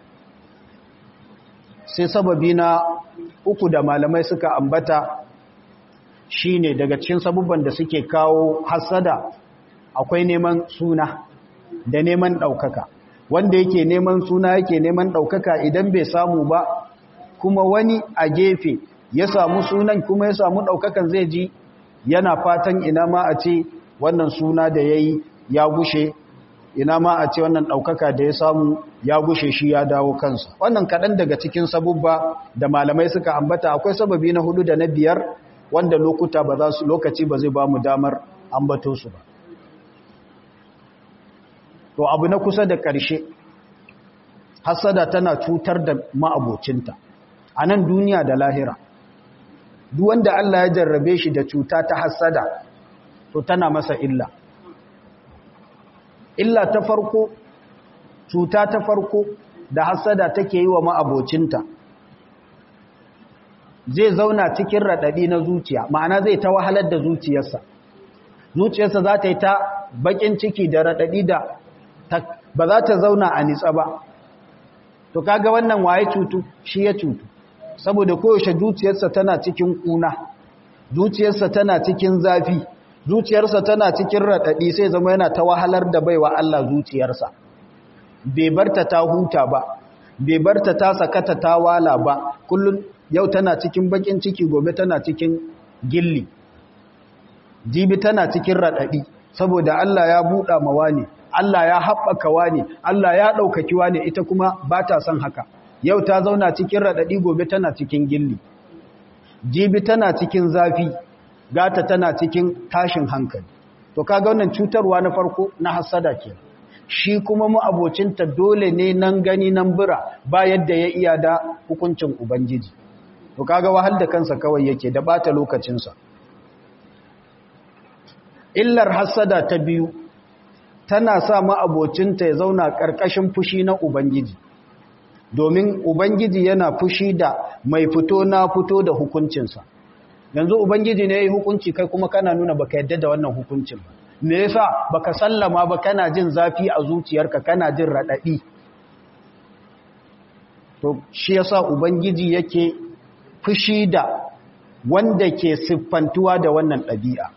sai sababi na uku da malamai suka ambata shine daga cikin sabubban da suke kawo hassada akwai neman suna da neman ɗaukaka wanda yake neman suna yake neman ɗaukaka idan bai samu ba kuma wani a gefe ya samu sunan kuma ya samu ɗaukakan zai ji yana fatan ina ma a ce wannan suna da ya yi ya gushe ina ma a ce wannan ɗaukaka da ya samu ya gushe shi ya dawo kansa wannan kaɗan daga cikin sabubba da malamai suka ambata akwai sababi na hudu da na biyar wanda lokuta ba za su lokaci ba zai ba mu damar ambato su ba to abu na kusa da ƙarshe hasada tana cutar da ma'abocinta a nan duniya da lahira duk wanda Allah ya jarrabe shi da cuta ta hasada to tana masa illa illa ta farko cuta ta farko da hasada take yi wa ma'abocinta zai zauna cikin raɗaɗi na zuciya ma'ana zai ta wahalar da zuciyarsa zuciyarsa za ta yi ta baƙin ciki da raɗaɗi da ba za ta zauna a nitsa ba to kaga wannan waye cutu shi ya cutu saboda koyaushe zuciyarsa tana cikin kuna zuciyarsa tana cikin zafi zuciyarsa tana cikin raɗaɗi sai zama yana ta wahalar da baiwa Allah zuciyarsa bai barta ta huta ba bai barta ta sakata ta wala ba kullum yau tana cikin bakin ciki gobe tana cikin gilli jibi tana cikin raɗaɗi saboda Allah ya buɗa mawa ne Allah ya haɓaka wane, Allah ya ɗaukaki wane ita kuma ba ta son haka. Yau ta zauna cikin raɗaɗi gobe tana cikin gilli. Jibi tana cikin zafi, gata tana cikin tashin hankali. To kaga wannan cutarwa na farko na hasada ke. Shi kuma mu abocinta dole ne nan gani nan bira ba yadda ya iya da hukuncin Ubangiji. To kaga wahal da kansa kawai yake da ɓata lokacinsa. Illar hasada ta biyu tana sa ma'abocinta ya zauna ƙarƙashin fushi na Ubangiji, domin Ubangiji yana fushi da mai fito na fito da hukuncinsa. Yanzu Ubangiji ne ya yi hukunci kai kuma kana nuna baka yadda da wannan hukuncin ba. Me yasa baka sallama ba kana jin zafi a zuciyarka kana jin raɗaɗi. To, shi yasa Ubangiji yake fushi da wanda ke siffantuwa da wannan ɗabi'a.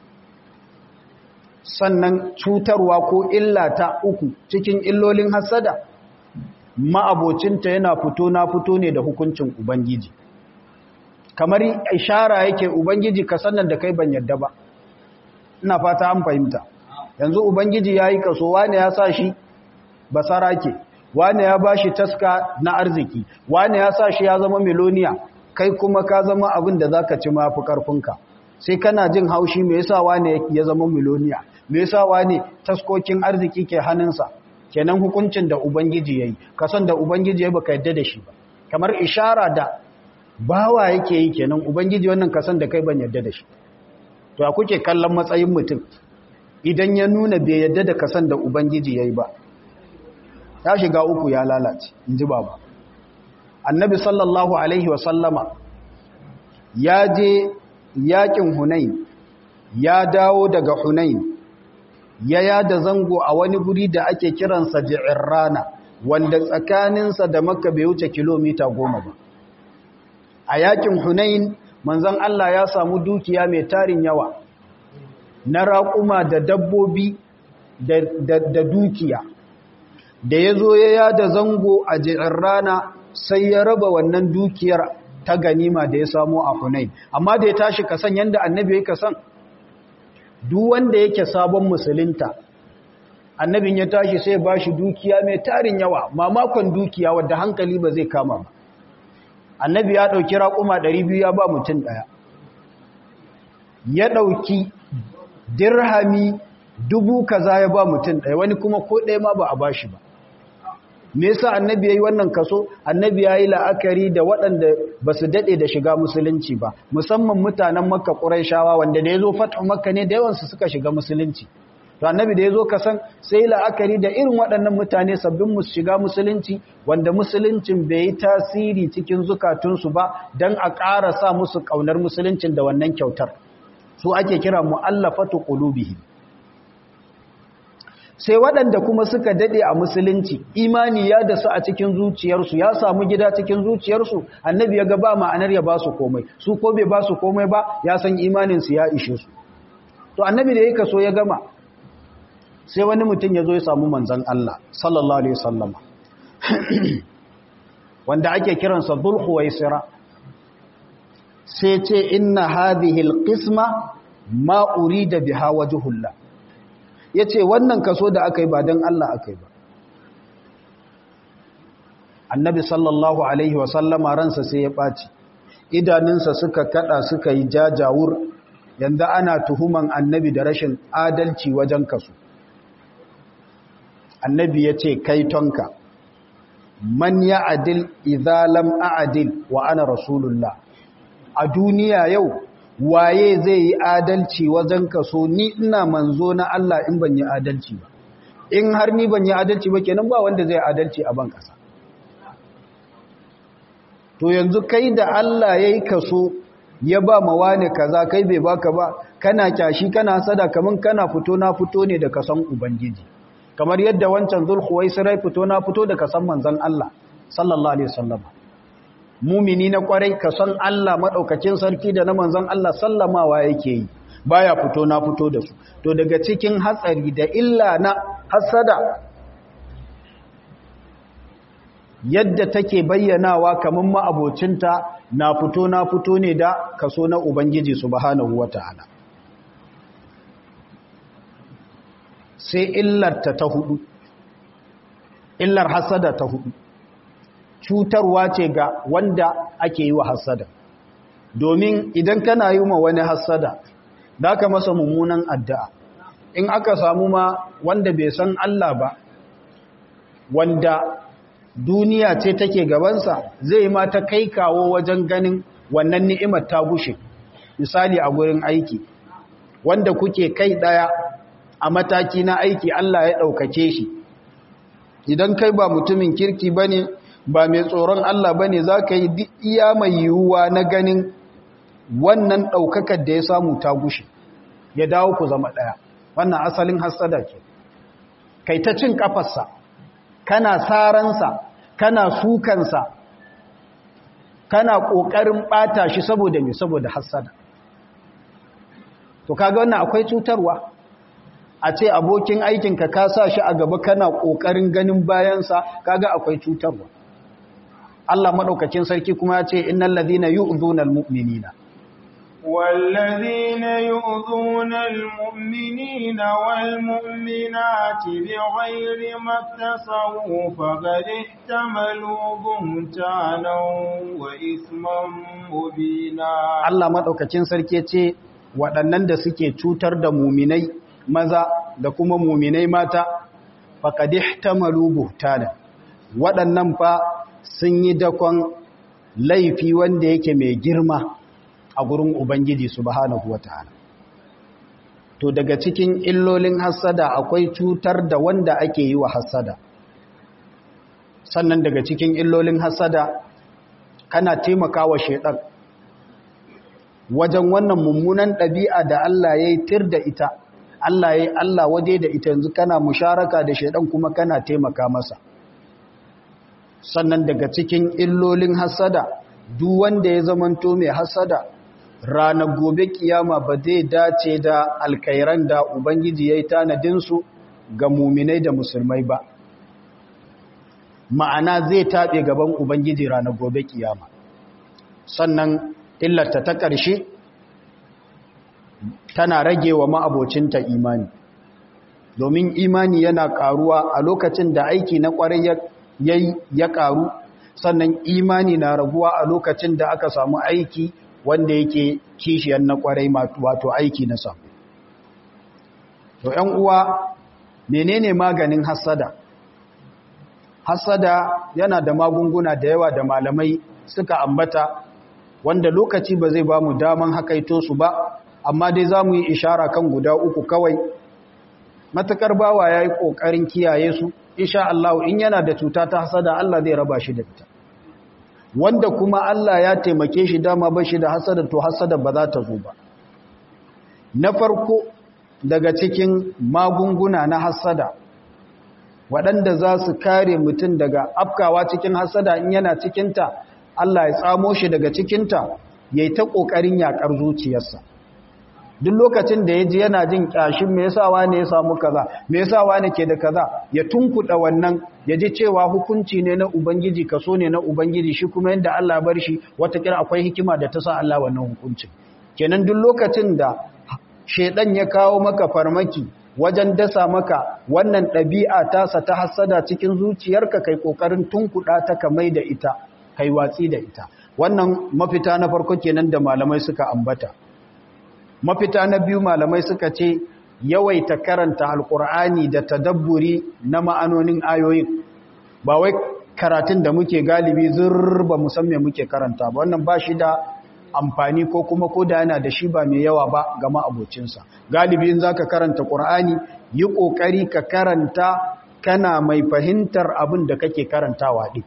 sannan cutarwa ko illa ta uku cikin illolin hasada ma'abocinta yana fito na fito ne da hukuncin ubangiji kamar ishara yake ubangiji ka sannan da kai ban yadda ba ina fata an fahimta yanzu ubangiji ya yi kaso wane ya sa shi basara ke wane ya ba shi taska na arziki wane ya sa shi ya zama miloniya kai kuma ka zama abin da za ka ci mafi ƙarfinka sai kana jin haushi me yasa wane ya zama miloniya me yasa wane taskokin arziki ke hannunsa kenan hukuncin da ubangiji yayi kasan da ubangiji yayi baka yadda da shi ba kamar ishara da bawa yake yi kenan ubangiji wannan kasan da kai ban yadda da shi to a kuke kallon matsayin mutum idan ya nuna bai yadda da kasan da ubangiji yayi ba ya shiga uku ya lalace inji baba annabi sallallahu alaihi wa sallama ya je yakin hunain ya dawo daga hunain ya yada zango a wani guri da ake kiransa ji'irrana wanda tsakaninsa da makka bai wuce kilomita goma ba a yakin hunain manzon Allah ya samu dukiya mai tarin yawa na raƙuma da dabbobi da dukiya da ya zo ya yada zango a ji'irrana sai ya raba wannan dukiyar ta ganima da ya samu a Hunain amma da ya tashi kasan yanda annabi yake kasan duk wanda yake sabon musulunta annabin ya tashi sai ba shi dukiya mai tarin yawa mamakon dukiya wadda hankali ba zai kama ba annabi ya ɗauki raƙuma 200 ya ba mutum ɗaya ya ɗauki dirhami dubu kaza ya ba mutum ɗaya wani kuma ko ɗaya ma ba a ba shi ba me yasa annabi yayi wannan kaso annabi yayi la'akari da waɗanda basu dade da shiga musulunci ba musamman mutanen makka quraishawa wanda da yazo fatu makka ne da yawan su suka shiga musulunci to annabi da yazo kasan sai la'akari da irin waɗannan mutane sabbin musu shiga musulunci wanda musuluncin bai yi tasiri cikin zukatunsu ba dan a ƙara sa musu kaunar musuluncin da wannan kyautar su ake kira mu'allafatu qulubihim sai waɗanda kuma suka daɗe a musulunci imani ya da su a cikin zuciyarsu ya samu gida cikin zuciyarsu annabi ya ga ba ma'anar ya ba su komai su ko bai ba su komai ba ya san imaninsu ya ishe su to annabi da ya kaso ya gama sai wani mutum ya zo ya samu manzan Allah sallallahu alaihi wasallama wanda ake kiransa dhulhuwaisira sai ce inna hadhihi alqisma ma urida biha wajhullah ya ce wannan kaso da aka yi ba don Allah aka yi ba annabi sallallahu alaihi wasallama ransa sai ya ɓaci idanunsa suka kada suka yi jajawur yanzu ana tuhuman annabi da rashin adalci wajen kaso annabi ya ce kai tonka man ya adil idalam a'adil wa ana rasulullah a duniya yau waye zai yi adalci wajen kaso ni ina manzo na Allah in ban yi adalci ba in har ni ban yi adalci ba kenan ba wanda zai adalci a ban kasa to yanzu kai da Allah yayi kaso ya ba ma wani kaza kai bai baka ba kana kyashi kana sada kaman kana fito na fito ne da kasan ubangiji kamar yadda wancan zulhuwaisirai fito na fito da kasan manzon Allah sallallahu alaihi wasallam mumini na kwarai ka san Allah maɗaukacin sarki da na manzan Allah sallamawa yake yi baya fito na fito da su to daga cikin hatsari da illa na hasada yadda take bayyanawa kamar ma'abocinta na fito na fito ne da kaso na Ubangiji subhanahu wata'ala sai illarta ta hudu illar hasada ta hudu cutarwa ce ga wanda ake yi wa hasada domin idan kana yi ma wani hasada da ka masa mummunan addu'a in aka samu ma wanda bai san Allah ba wanda duniya ce take gabansa zai ma ta kai kawo wajen ganin wannan ni'imar ta gushe misali a gurin aiki wanda kuke kai daya a mataki na aiki Allah ya ɗaukake shi idan kai ba mutumin kirki bane ba mai tsoron Allah ba ne za ka yi iya mai yiwuwa na ganin wannan ɗaukakar da ya samu ta gushe ya dawo ku zama ɗaya wannan asalin hasada ke kai ta cin ƙafarsa kana saransa kana sukansa kana ƙoƙarin ɓata shi saboda mai saboda hasada to kaga wannan akwai cutarwa a ce abokin aikinka ka sa shi a gaba kana ƙoƙarin ganin bayansa kaga akwai cutarwa Allah maɗaukacin sarki kuma ya ce innal ladhina yu'dhuna almu'minina والذين يؤذون المؤمنين والمؤمنات بغير ما اكتسبوا فقد احتملوا بهتانا وإثما مبينا Allah maɗaukacin sarki ce waɗannan da suke cutar da muminai maza da kuma muminai mata faqad ihtamalu buhtana waɗannan fa sun yi dakon laifi wanda yake mai girma a gurin Ubangiji subhanahu wa ta'ala. To daga cikin illolin hassada akwai cutar da wanda ake yi wa hassada. Sannan daga cikin illolin hassada kana taimaka wa shaiɗan wajen wannan mummunan ɗabi'a da Allah ya yi tir da ita, Allah ya yi Allah waje da ita yanzu kana musharaka da shaiɗan kuma kana taimaka masa. Sannan daga cikin illolin hassada, duk wanda ya zamanto mai hassada, ranar gobe kiyama ba zai dace da alkairan da Ubangiji ya yi tanadinsu ga muminai da musulmai ba. Ma'ana zai taɓe gaban Ubangiji ranar gobe kiyama. sannan illarta ta ƙarshe tana rage wa ma'abocinta imani domin imani yana ƙaruwa a lokacin da aiki na ƙwarai ya ƙaru sannan imani na raguwa a lokacin da aka samu aiki wanda yake kishiyar na ƙwarai wato aiki na samu to ‘yan uwa menene maganin hassada hassada yana da magunguna da yawa da malamai suka ambata wanda lokaci ba zai ba mu daman hakaito su ba amma dai za mu yi ishara kan guda uku kawai matakar bawa ya yi ƙoƙarin kiyaye su insha Allah in yana da cuta ta hasada Allah zai raba shi da ita wanda kuma Allah ya taimake shi dama ba shi da hasada to hasada ba za ta zo ba na farko daga cikin magunguna na hasada waɗanda za su kare mutum daga afkawa cikin hasada in yana cikinta Allah ya tsamo shi daga cikinta ya yi ta ƙoƙarin yaƙar zuciyarsa duk lokacin da ya ji yana jin ƙyashin me yasa wane ya samu kaza me yasa wane ke da kaza ya tunkuɗa wannan ya ji cewa hukunci ne na ubangiji kaso ne na ubangiji shi kuma yadda Allah bar shi watakila akwai hikima da ta sa Allah wannan hukuncin kenan duk lokacin da shedan ya kawo maka farmaki wajen dasa maka wannan ɗabi'a tasa ta hassada cikin zuciyarka kai kokarin tunkuɗa ta ka mai da ita kai watsi da ita wannan mafita na farko kenan da malamai suka ambata mafita na biyu malamai suka ce yawaita karanta alkur'ani da tadabburi na ma'anonin ayoyin ba wai karatun da muke galibi zurba musamman muke karanta ba wannan ba shi da amfani ko kuma ko da yana da shi ba mai yawa ba ga ma'abocinsa galibi in zaka karanta qur'ani yi kokari ka karanta kana mai fahimtar abin da kake karantawa din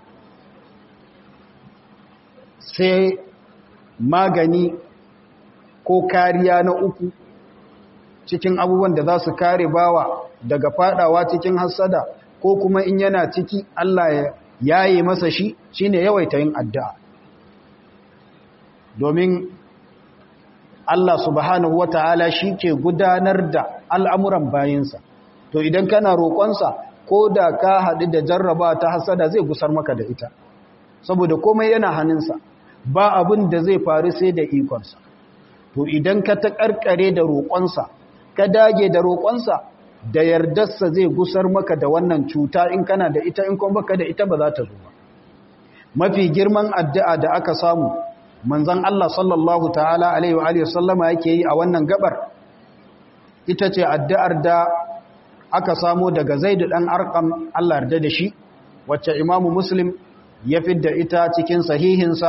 sai magani ko kariya na uku cikin abubuwan da za su kare bawa daga fadawa cikin hassada ko kuma in yana ciki Allah ya yaye masa shi shine yawaita yin addu'a domin Allah subhanahu wata'ala shi ke gudanar da al'amuran bayinsa to idan kana roƙonsa ko da ka haɗu da jarraba ta hasada zai gusar maka da ita saboda komai yana hannunsa ba abin da zai faru sai da ikonsa to idan ka ta ƙarƙare da roƙonsa ka dage da roƙonsa da yardarsa zai gusar maka da wannan cuta in kana da ita in kuma baka da ita ba za ta zo ba mafi girman addu'a da aka samu manzon Allah sallallahu ta'ala alaihi wa sallama yake yi a wannan gabar ita ce addu'ar da aka samu daga Zaid dan Arqam Allah yarda da shi wacce Imam Muslim ya fidda ita cikin sahihinsa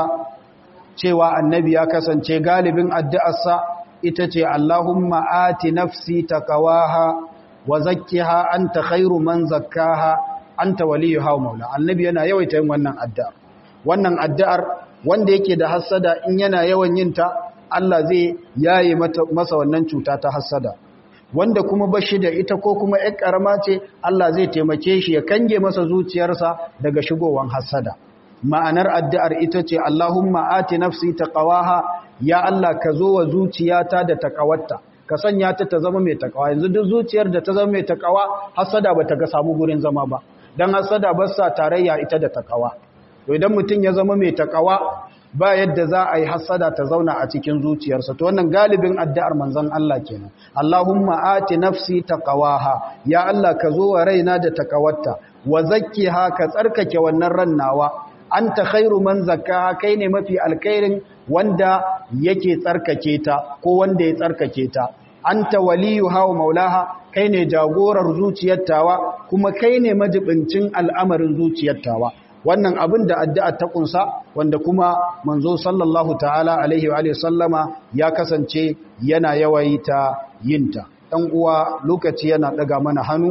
cewa annabi ya kasance galibin addu'arsa ita ce Allahumma ati nafsi taqwaha wa zakkiha anta khairu man zakkaha anta waliyuha wa maula annabi yana yawaita yin wannan addu'ar wannan addu'ar wanda yake da hassada in yana yawan yin ta Allah zai yaye masa wannan cuta ta hassada wanda kuma bashi da ita ko kuma ƴar karama ce Allah zai taimake shi ya kange masa zuciyarsa daga shigowan hassada ma'anar addu'ar ita ce Allahumma ati nafsi taqwaha ya Allah ka zo wa zuciyata da taqawarta ka sanya ta ta zama mai takawa yanzu duk zuciyar da ta zama mai takawa hasada bata ga samu gurin zama ba dan hasada ba sa tarayya ita da takawa to idan mutum ya zama mai takawa ba yadda za a yi hasada ta zauna a cikin zuciyarsa to wannan galibin addu'ar manzon Allah kenan Allahumma ati nafsi taqwaha ya Allah ka zo wa raina da takawarta wa zakkiha ka tsarkake wannan ran nawa anta khairu man zakkaha kai ne mafi alkhairin wanda yake tsarkake ta ko wanda ya tsarkake ta anta waliyuha wa maulaha kai ne jagorar zuciyar tawa kuma kai ne majibincin al'amarin zuciyar tawa wannan abin da addu'a ta kunsa wanda kuma manzo sallallahu ta'ala alaihi wa sallama ya kasance yana yawaita yinta dan uwa lokaci yana daga mana hannu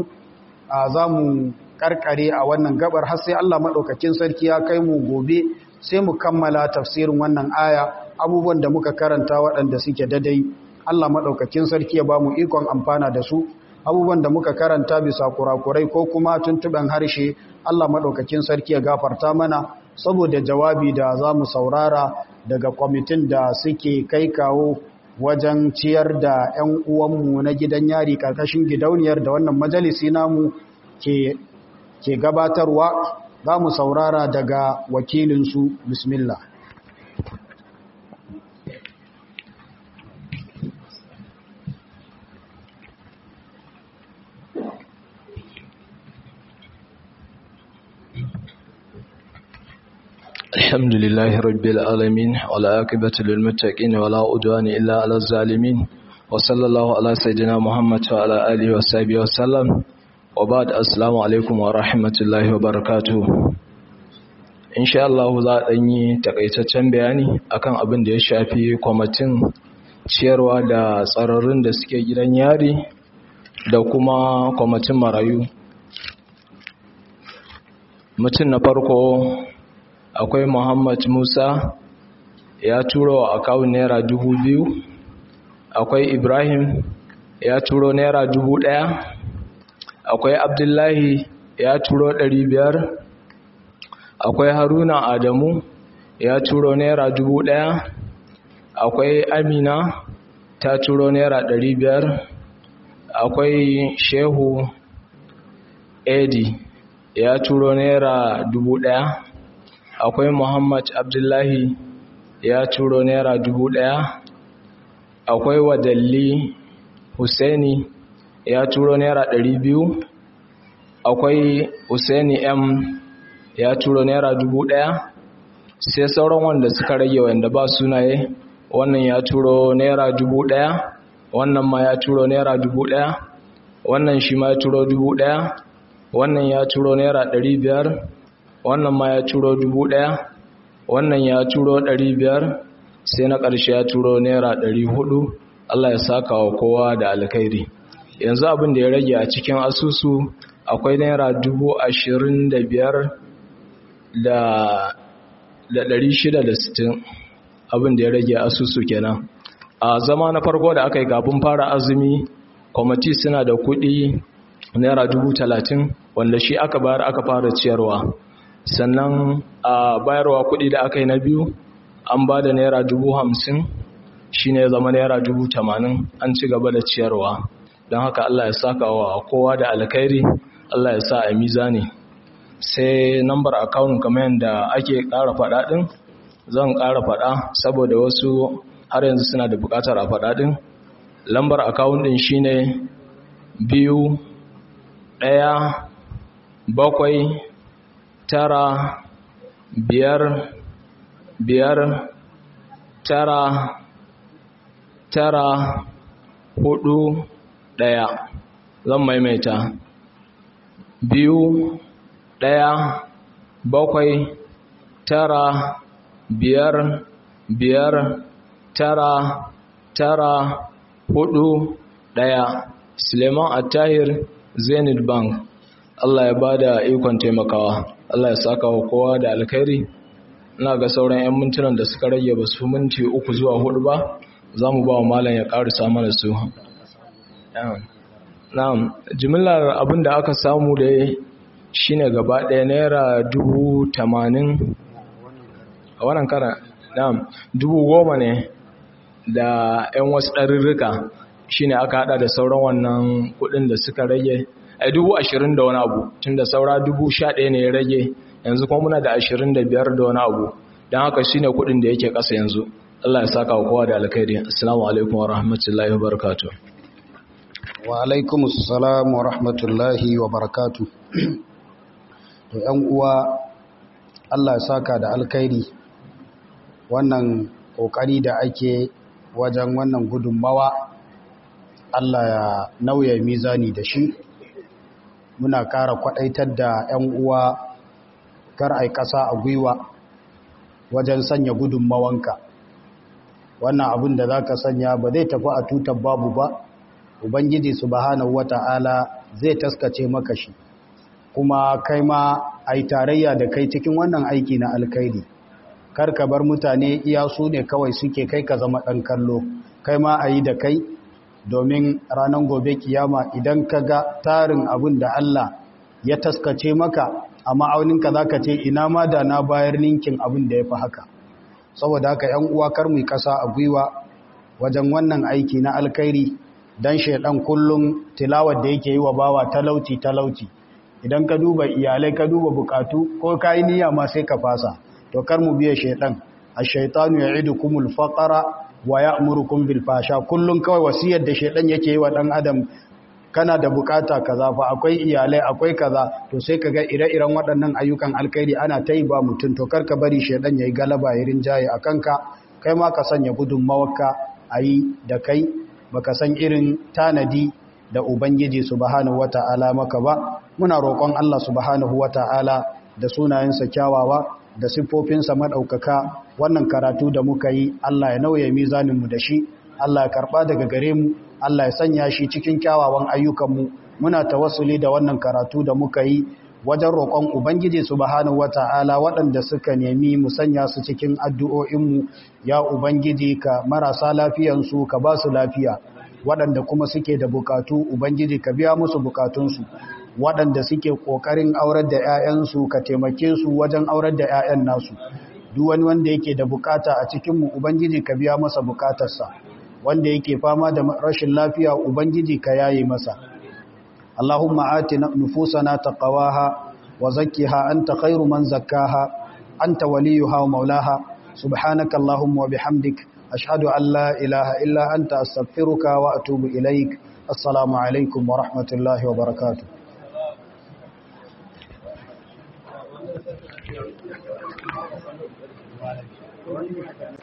a zamu karkare a wannan gabar har sai Allah madaukakin sarki ya kai mu gobe sai mu kammala tafsirin wannan aya abubuwan da muka karanta waɗanda suke dadai Allah madaukakin sarki ya ba mu ikon amfana da su abubuwan da muka karanta bisa kurakurai ko kuma tuntuɓen harshe Allah madaukakin sarki ya gafarta mana saboda jawabi da za mu saurara daga kwamitin da suke kai kawo wajen ciyar da 'yan uwanmu na gidan yari ƙarƙashin gidauniyar da wannan majalisi namu ke ke gabatarwa za mu saurara daga wakilinsu bismillah الحمد لله رب العالمين ولا عاقبة للمتقين ولا عدوان إلا على الظالمين وصلى الله على سيدنا محمد وعلى آله وصحبه وسلم وبعد السلام عليكم ورحمة الله وبركاته insha Allah za a yi takaitaccen bayani akan abin da ya shafi kwamitin ciyarwa da tsararrun da suke gidan yari da kuma kwamitin marayu mutum na farko akwai muhammad musa ya turo wa akawun naira dubu biyu akwai ibrahim ya turo naira dubu ɗaya akwai abdullahi ya turo ɗari biyar akwai haruna adamu ya turo naira dubu ɗaya akwai amina ta turo naira ɗari biyar akwai shehu edi ya turo naira dubu ɗaya akwai muhammad abdullahi ya turo naira dubu ɗaya akwai wadalli husaini ya turo naira ɗari biyu akwai husaini m ya turo naira dubu ɗaya sai sauran wanda suka rage wanda ba sunaye wannan ya turo naira dubu ɗaya wannan ma ya turo naira dubu ɗaya wannan shi ma ya turo dubu ɗaya wannan ya turo naira ɗari biyar wannan ma ya turo dubu ɗaya wannan ya turo ɗari biyar sai na ƙarshe ya turo naira ɗari hudu Allah ya saka wa kowa da alkhairi yanzu abin da ya rage a cikin asusu akwai naira dubu ashirin da biyar da ɗari shida da sittin abin da ya rage asusu kenan a zama na farko da aka yi kafin fara azumi kwamiti suna da kuɗi naira dubu talatin wanda shi aka bayar aka fara ciyarwa sannan a bayarwa kuɗi da aka yi na biyu an ba da naira dubu hamsin shi ne zama naira dubu tamanin an ci gaba da ciyarwa don haka allah ya saka wa kowa da alkhairi allah ya sa a mizani sai nambar akawun kamar yadda ake ƙara faɗa ɗin zan ƙara faɗa saboda wasu har yanzu suna da buƙatar a faɗa ɗin lambar akawun ɗin shine biyu ɗaya bakwai tara biyar biyar tara tara hudu ɗaya zan maimaita biyu ɗaya bakwai tara biyar biyar tara tara hudu ɗaya suleiman attahir zenith bank allah ya ba da ikon taimakawa allah ya saka wa kowa da alkhairi ina ga sauran 'yan mintunan da suka rage ba su minti uku zuwa hudu ba za mu ba wa malam ya ƙarisa mana su na'am jimillar abin da aka samu da shine gaba ɗaya naira dubu tamanin a wannan kara na'am dubu goma ne da 'yan wasu ɗarurruka shine aka hada da sauran wannan kuɗin da suka rage a dubu ashirin da wani abu tun da saura dubu sha ɗaya ne ya rage yanzu kuma muna da ashirin da biyar da wani abu don haka shine kuɗin da yake ƙasa yanzu Allah ya saka wa kowa da alkhairi assalamu alaikum wa rahmatullahi wa barakatuh wa alaikum assalam wa rahmatullahi wa barakatuh to ‘yan uwa Allah ya saka da alkhairi wannan ƙoƙari da ake wajen wannan gudunmawa Allah ya nauya mizani da shi muna ƙara kwaɗaitar da ‘yan uwa kar ai ƙasa a gwiwa wajen sanya gudunmawanka wannan abin da za ka sanya ba zai tafi a tutar babu ba ubangiji subhanahu wata'ala zai taskace maka shi kuma kai ma a yi tarayya da kai cikin wannan aiki na alkaidi kar ka bar mutane iya su ne kawai suke kai ka zama ɗan kallo kai ma a yi da kai domin ranar gobe kiyama idan ka ga tarin abin da Allah ya taskace maka a ma'auninka za ka ce ina ma da na bayar ninkin abin da ya fi haka saboda haka ‘yan uwa kar mu kasa a gwiwa wajen wannan aiki na alkairi don shaidan kullum tilawar da yake yi wa bawa talauci talauci idan ka duba iyalai ka duba bukatu ko ka yi niyya ma sai ka fasa to kar mu biya shaidan ash-shaytanu ya'idukumul faqra wa ya'murukum bil fasha kullun kawai wasiyar da shaidan yake yi wa dan adam kana da bukata kaza fa akwai iyalai akwai kaza to sai kaga ire-iren waɗannan ayyukan alkhairi ana ta yi ba mutum to karka bari shedan yayi galaba ya rinjaye a kanka kai ma ka sanya gudunmawarka a yi da kai baka san irin tanadi da ubangiji subhanahu wata'ala maka ba muna roƙon Allah subhanahu wata'ala da sunayensa kyawawa da siffofinsa madaukaka wannan karatu da muka yi Allah ya nauye mizaninmu da shi Allah ya karba daga gare mu Allah ya sanya shi cikin kyawawan ayyukanmu muna tawassuli da wannan karatu da muka yi wajen roƙon Ubangiji subhanahu wata'ala waɗanda suka nemi mu sanya su cikin addu'o'inmu ya Ubangiji ka marasa lafiyansu ka ba su lafiya waɗanda kuma suke da bukatu Ubangiji ka biya musu bukatunsu waɗanda suke ƙoƙarin aurar da ‘ya'yansu ka taimake su wajen aurar da ‘ya'yan nasu duk wani wanda yake da bukata a cikinmu Ubangiji ka biya masa bukatarsa wanda yake fama da rashin lafiya Ubangiji ka yaye masa اللهم آت نفوسنا تقواها وزكها أنت خير من زكاها أنت وليها ومولاها سبحانك اللهم وبحمدك أشهد أن لا إله إلا أنت أستغفرك وأتوب إليك السلام عليكم ورحمة الله وبركاته